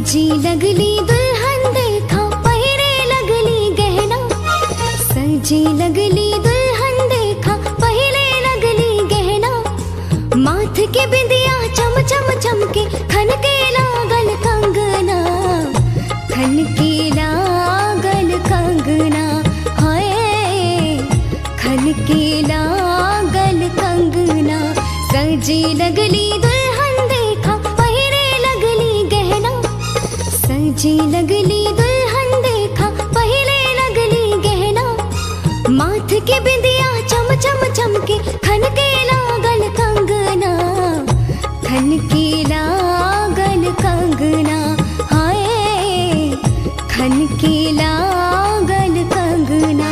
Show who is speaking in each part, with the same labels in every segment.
Speaker 1: सजी लगली दुल्हन देखा पहिरे लगली गहना सजी लगली दुल्हन देखा पहिरे लगली गहना माथ के बिंदिया चम चम चमके खन के लागल कंगना खन के लागल कंगना हाय खन के लागल कंगना सजी लगली दुल्हन देखा पहिरे लगली गहना सजी लगली दुल्हन देखा पहले लगली गहना माथ के बिंदिया चम चम चमके खन के लागल कंगना खन के लागल कंगना हाय खन के लागल कंगना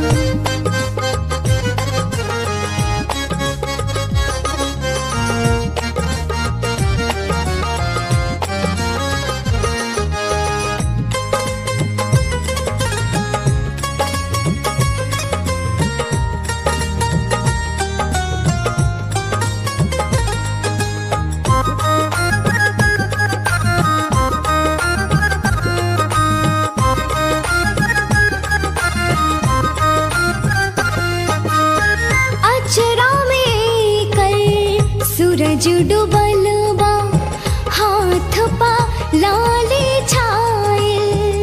Speaker 1: अचरा में कल सूरज डूबल बा हाथ पा लाले छायल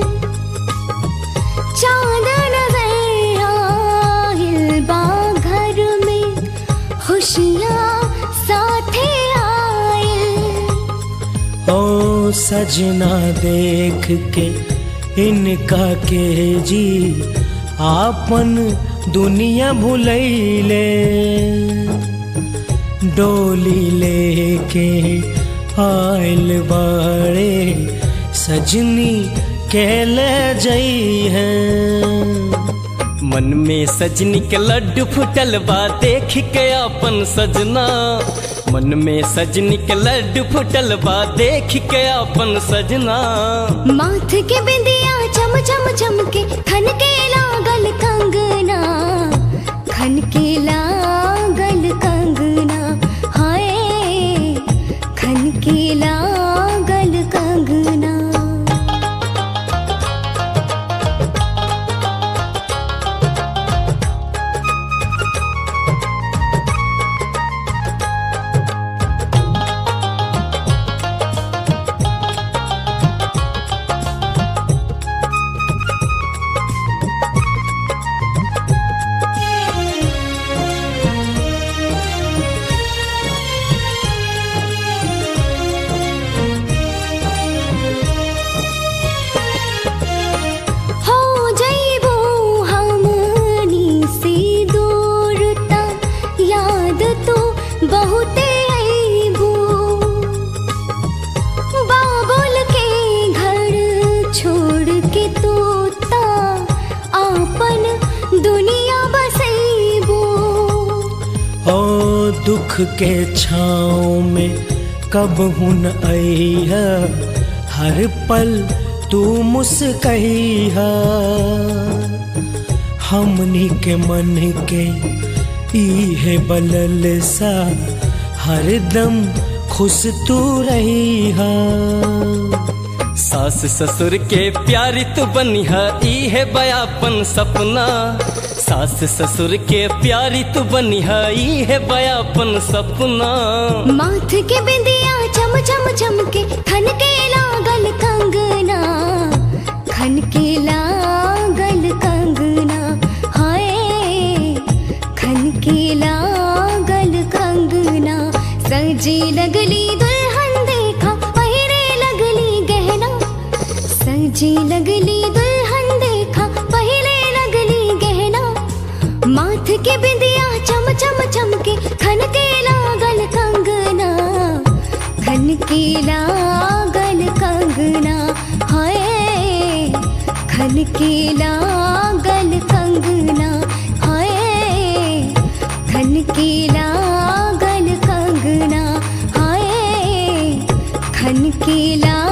Speaker 1: चांद नजर आयल बा घर में खुशियाँ साथे आयल
Speaker 2: ओ सजना देख के इनका के जी आपन दुनिया भुलैले डोली लेके आयल बाड़े सजनी के ले जई है
Speaker 3: मन में सजनी के लड्डू फुटल बा देख के अपन सजना मन में सजनी के लड्डू फुटल बा देख के अपन सजना
Speaker 1: माथ के बिंदिया चम चम चमके खन के लागल कंगना खन के लागल कंगना हाय खन के लागल कंगना हो जइबो हमनी से दूर ता याद तो बहुते अइबो बाबुल के घर छोड़ के तू ता आपन दुनिया बसइबो
Speaker 2: ओ दुख के छाँव में कब हुन अइहा हर पल तू मुस्कइहा हमनी के मन के इहे बलल सा हरदम खुश तू रहिहा
Speaker 3: सास ससुर के प्यारी तू बनिहा ई है बयापन सपना सास ससुर के प्यारी तू बनिहा ई है बयापन सपना
Speaker 1: माथ के बिंदिया चम चम चमके खन के लागल कंगना खन के लागल कंगना हाय खन के लागल कंगना सजी लगली दुल्हन देखा पहिरे लगली गहना सजी लगली दुल्हन देखा पहले लगली गहना माथ के बिंदिया चम चम चमके खन के लागल कंगना खन के लागल कंगना हाय खन के लागल कंगना हाय खन के लागल कंगना हाय खन के लागल